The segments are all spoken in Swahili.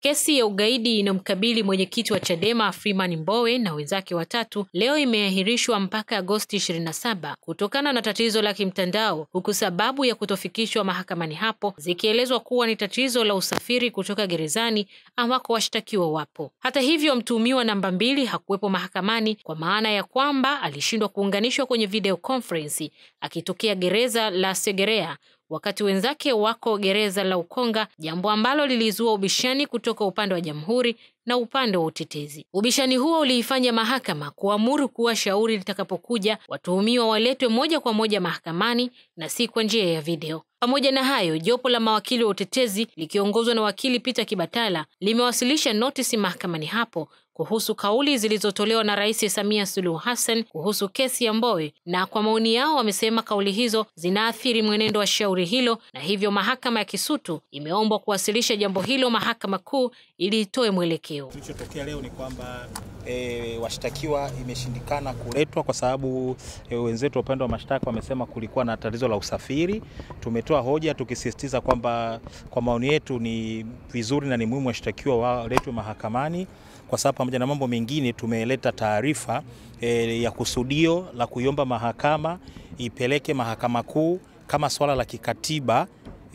Kesi ya ugaidi inayomkabili mwenyekiti wa Chadema Freeman Mbowe na wenzake watatu leo imeahirishwa mpaka Agosti 27 kutokana na tatizo la kimtandao, huku sababu ya kutofikishwa mahakamani hapo zikielezwa kuwa ni tatizo la usafiri kutoka gerezani ambako washtakiwa wapo. Hata hivyo, mtuhumiwa namba mbili hakuwepo mahakamani kwa maana ya kwamba alishindwa kuunganishwa kwenye video conference akitokea gereza la Segerea wakati wenzake wako gereza la Ukonga, jambo ambalo lilizua ubishani kutoka upande wa jamhuri na upande wa utetezi. Ubishani huo uliifanya mahakama kuamuru kuwa shauri litakapokuja watuhumiwa waletwe moja kwa moja mahakamani na si kwa njia ya video. Pamoja na hayo, jopo la mawakili wa utetezi likiongozwa na wakili Peter Kibatala limewasilisha notisi mahakamani hapo kuhusu kauli zilizotolewa na Rais Samia Suluhu Hassan kuhusu kesi ya Mbowe, na kwa maoni yao wamesema kauli hizo zinaathiri mwenendo wa shauri hilo, na hivyo mahakama ya Kisutu imeombwa kuwasilisha jambo hilo mahakama kuu ili itoe mwelekeo. Kilichotokea leo ni kwamba e, washtakiwa imeshindikana kuletwa kwa sababu e, wenzetu wa upande wa mashtaka wamesema kulikuwa na tatizo la usafiri. Tumetoa hoja tukisisitiza kwamba kwa maoni yetu ni vizuri na ni muhimu washtakiwa waletwe mahakamani kwa sababu pamoja na mambo mengine tumeleta taarifa e, ya kusudio la kuiomba mahakama ipeleke mahakama kuu kama swala la kikatiba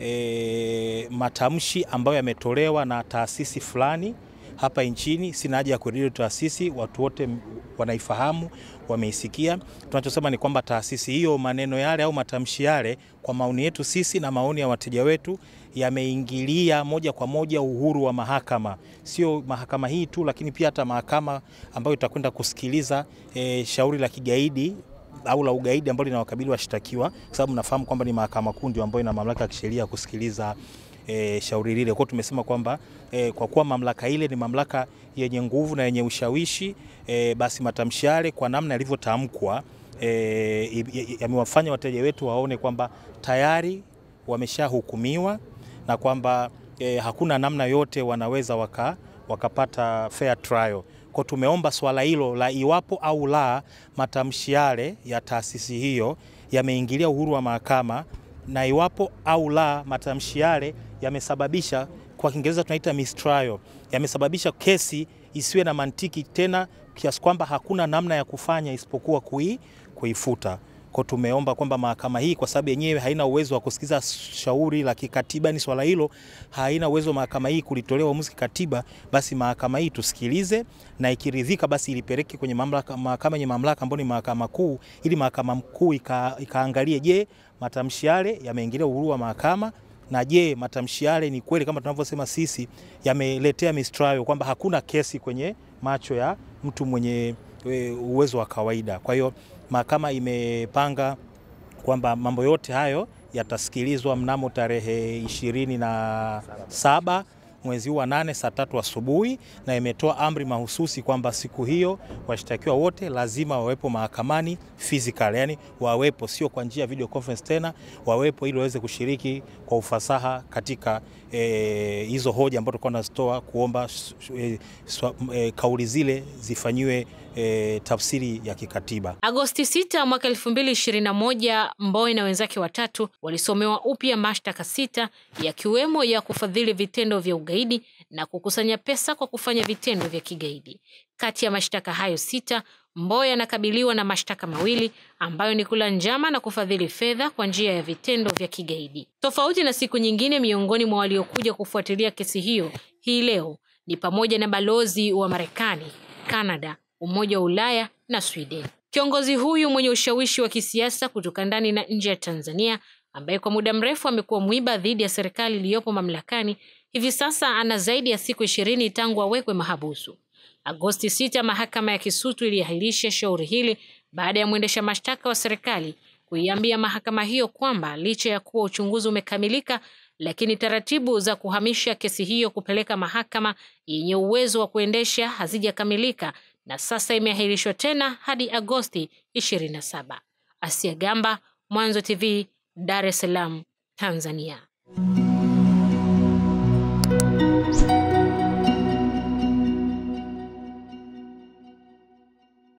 e, matamshi ambayo yametolewa na taasisi fulani hapa nchini. Sina haja ya kurudia taasisi, watu wote wanaifahamu, wameisikia. Tunachosema ni kwamba taasisi hiyo, maneno yale au matamshi yale, kwa maoni yetu sisi na maoni ya wateja wetu, yameingilia moja kwa moja uhuru wa mahakama, sio mahakama hii tu, lakini pia hata mahakama ambayo itakwenda kusikiliza e, shauri la kigaidi au la ugaidi ambalo linawakabili washtakiwa, kwa sababu nafahamu kwamba ni mahakama kuu ndio ambayo ina mamlaka ya kisheria kusikiliza E, shauri lile. Kwa tumesema kwamba e, kwa kuwa mamlaka ile ni mamlaka yenye nguvu na yenye ushawishi e, basi matamshi yale kwa namna yalivyotamkwa e, yamewafanya wateja wetu waone kwamba tayari wameshahukumiwa na kwamba e, hakuna namna yote wanaweza waka, wakapata fair trial. Kwa tumeomba swala hilo la iwapo au la matamshi yale ya taasisi hiyo yameingilia uhuru wa mahakama na iwapo au la matamshi yale yamesababisha, kwa Kiingereza tunaita mistrial, yamesababisha kesi isiwe na mantiki tena kiasi kwamba hakuna namna ya kufanya isipokuwa kui, kuifuta. Kwa tumeomba kwamba mahakama hii kwa sababu yenyewe haina uwezo wa kusikiza shauri la kikatiba, ni swala hilo haina uwezo mahakama hii kulitolea uamuzi kikatiba, basi mahakama hii tusikilize, na ikiridhika basi ilipeleke kwenye mamlaka, mahakama yenye mamlaka ambayo ni mahakama kuu, ili mahakama kuu ika, ikaangalie, je, matamshi yale yameingilia uhuru wa mahakama na je, matamshi yale ni kweli kama tunavyosema sisi yameletea mistrial, kwamba hakuna kesi kwenye macho ya mtu mwenye uwezo wa kawaida. Kwa hiyo mahakama imepanga kwamba mambo yote hayo yatasikilizwa mnamo tarehe ishirini na saba mwezi huu wa nane saa tatu asubuhi, na imetoa amri mahususi kwamba siku hiyo washtakiwa wote lazima wawepo mahakamani physical, yani wawepo, sio kwa njia ya video conference tena, wawepo ili waweze kushiriki kwa ufasaha katika e, hizo hoja ambazo tulikuwa tunazitoa kuomba e, e, kauli zile zifanyiwe e, tafsiri ya kikatiba. Agosti 6 mwaka 2021, Mbowe na wenzake watatu walisomewa upya mashtaka sita yakiwemo ya kufadhili vitendo vya ugaidi na kukusanya pesa kwa kufanya vitendo vya kigaidi. Kati ya mashtaka hayo sita, Mbowe anakabiliwa na mashtaka mawili ambayo ni kula njama na kufadhili fedha kwa njia ya vitendo vya kigaidi. Tofauti na siku nyingine, miongoni mwa waliokuja kufuatilia kesi hiyo hii leo ni pamoja na balozi wa Marekani, Kanada, Umoja wa Ulaya na Sweden. Kiongozi huyu mwenye ushawishi wa kisiasa kutoka ndani na nje ya Tanzania, ambaye kwa muda mrefu amekuwa mwiba dhidi ya serikali iliyopo mamlakani, hivi sasa ana zaidi ya siku ishirini tangu awekwe mahabusu. Agosti sita, mahakama ya Kisutu iliahirisha shauri hili baada ya mwendesha mashtaka wa serikali kuiambia mahakama hiyo kwamba licha ya kuwa uchunguzi umekamilika, lakini taratibu za kuhamisha kesi hiyo kupeleka mahakama yenye uwezo wa kuendesha hazijakamilika na sasa imeahirishwa tena hadi Agosti 27. Asia Gamba, Mwanzo TV, Dar es Salaam, Tanzania.